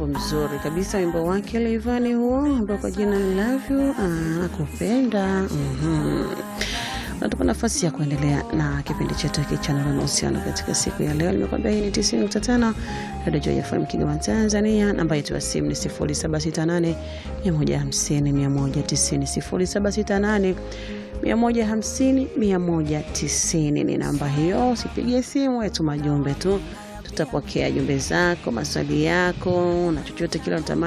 wimbo mzuri kabisa, wimbo wake Leivani huo ambao kwa jina Love You, ah, kupenda mhm. Natupa nafasi ya kuendelea na kipindi chetu hiki cha Nuru na Mahusiano katika siku ya leo. Nimekwambia hii ni 90.5 Radio Joy FM Kigoma, Tanzania. Namba yetu ya simu ni 0768 150 190 0768 150 190 ni namba hiyo. Usipigie simu, tuma jumbe tu, tutapokea jumbe zako, maswali yako na chochote kile unatamani